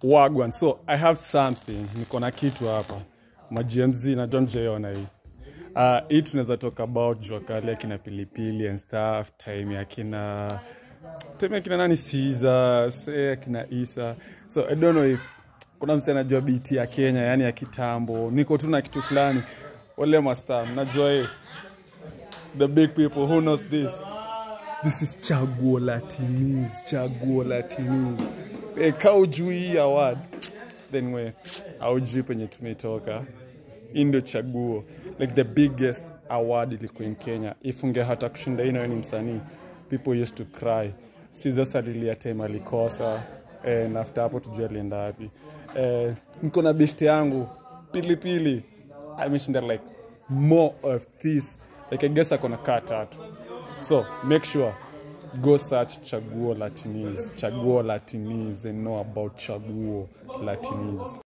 wagwan so i have something niko na kitu hapa magmz najua mjaiona hii uh, hii tunaweza talk about jua kali akina pilipili and stuff time akina time akina nani siza se akina isa so i don't know if kuna mse anajua bt ya kenya yani ya kitambo niko tu na kitu fulani wale masta mnajua hii the big people who knows this this is chaguo latinis chaguo latinis e, ka ujui hii award then we aujui penye tumetoka hii ndio chaguo like the biggest award ilikuwa in kenya if unge hata kushinda hii nayo ni msanii people used to cry sizas alilia time alikosa eh, na after hapo tujua alienda wapi eh, niko na beshte yangu pilipili ameshinda like more of this like i guess akona kaa tatu so make sure go search chaguo latinis chaguo latinis and know about chaguo latinis